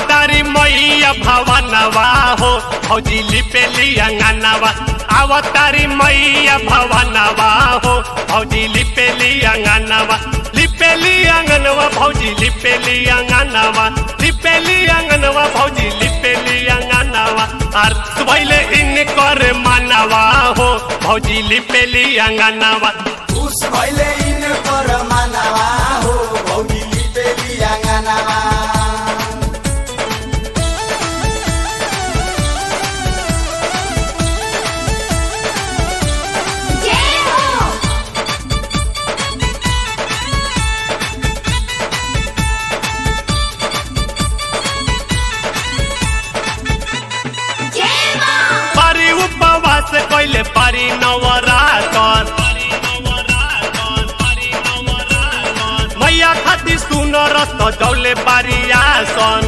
आवतारी मैया भवनवा हो भौजी लिपेली अंगनवा आवतारी मैया भवनवा हो भौजी लिपेली अंगनवा लिपेली अंगनवा भौजी लिपेली अंगनवा लिपेली अंगनवा भौजी लिपेली अंगनवा आर सुबैले इन कर मानवा हो भौजी लिपेली अंगनवा उस भैले इन पर मानवा हो भौजी लिपेली आँगनवा जय हो जय मां पारी उपवास कैले पारी नवरातर मैया खाती सुन रस्त दौले पारी आसन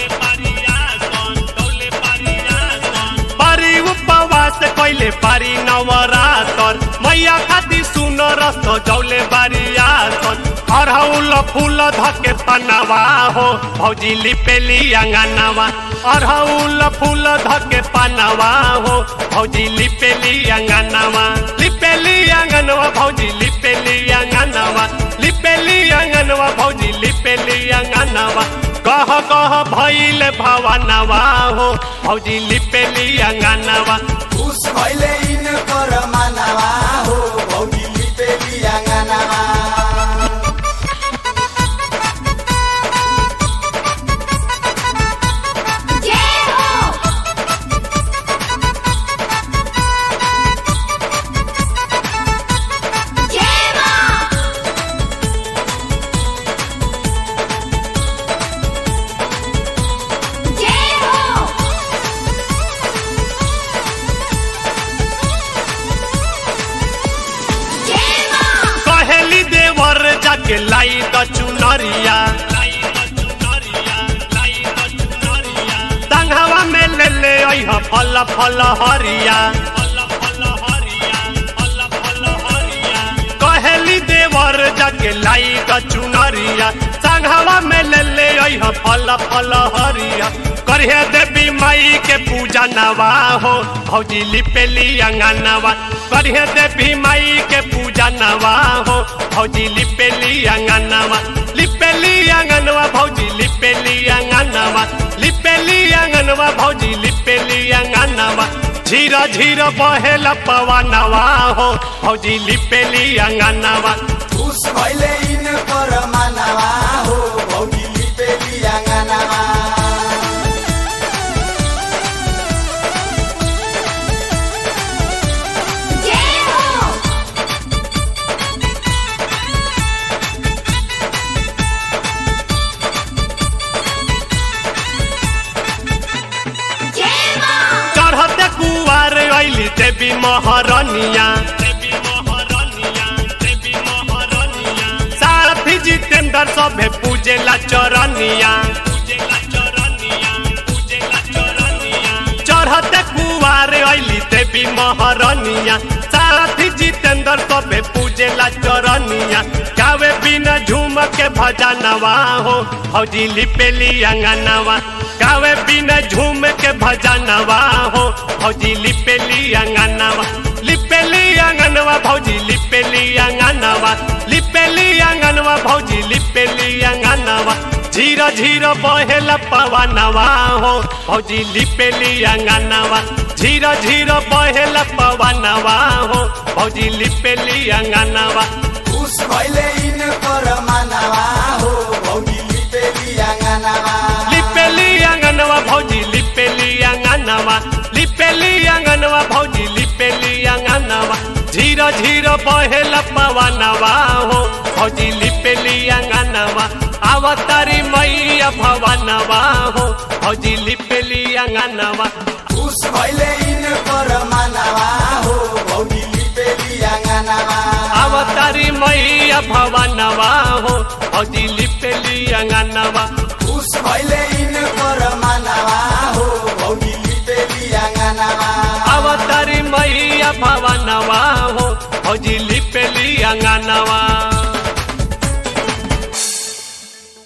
पारी उपवास कैले पारी नवरातर मैया खाती सुन रस्त दौले बारी आसन अरहुल फूल धके पनवा हो भौजी लिपेली अंगनवा अरहुल फूल धके पनवा हो भौजी लिपेली अंगनवा लिपेली अंगनवा भौजी लिपेली अंगनवा लिपेली अंगनवा भौजी लिपेली अंगनवा कह कह भैल भवनवा हो भौजी लिपेली अंगनवा उस भैले इन पर मानवा हो भौजी लिपेली आँगनवा जय हो जय मां जय हो जय मां कहेली देवर जाके लाई द चुनरिया संघवा में ले ले अइह फल फल हरिया कहेली देवर जाके लाई द चुनरिया संघवा में ले ले अइह फल फल हरिया करिहे देवी माई के पूजा नवा हो भौजी लिपेली अंगनवा करिहे देवी माई के पूजा नवा हो भौजी लिपेली अंगनवा लिपेली अंगनवा भौजी लिपेली अंगनवा लिपेली अंगनवा भौजी लिपेली अंगनवा झीरा झीरा बहेला पवनवा हो भौजी लिपेली अंगनवा उस भैले इन पर मानवा हो भौजी लिपेली आँगनवा जय हो जय मां चढ़ते कुआर अइली देवी महारानिया सारथी जितेंद्र सभे पूजेला चरनिया चढ़ते कुआर अइली देवी महारानिया सारथी जितेंद्र सभे पूजेला चरनिया गावे बिना झूम के भजनवा हो फौजी लिपेली अंगनवा गावे बिना झूम के भजनवा हो भौजी लिपेली अंगनवा लिपेली अंगनवा भौजी लिपेली अंगनवा लिपेली अंगनवा भौजी लिपेली अंगनवा झीरा झीरा बहेला पवनवा हो भौजी लिपेली अंगनवा झीरा झीरा बहेला पवनवा हो भौजी लिपेली अंगनवा उस भैले इन पर मानवा हो भौजी लिपेली आँगनवा लिपेली अंगनवा भौजी लिपेली अंगनवा लिपेली अंगनवा भौजी लिपेली अंगनवा झीरा झीरा बहेला पवनवा हो भौजी लिपेली अंगनवा आवतारी मैया भवनवा हो भौजी लिपेली अंगनवा उस भैले इन पर मानवा हो भौजी लिपेली आँगनवा आवतारी मैया भवनवा हो भौजी लिपेली अंगनवा उस भैले इन पर मानवा हो भौजी लिपेली आँगनवा आवतारी मैया भवनवा हो भौजी लिपेली अंगनवा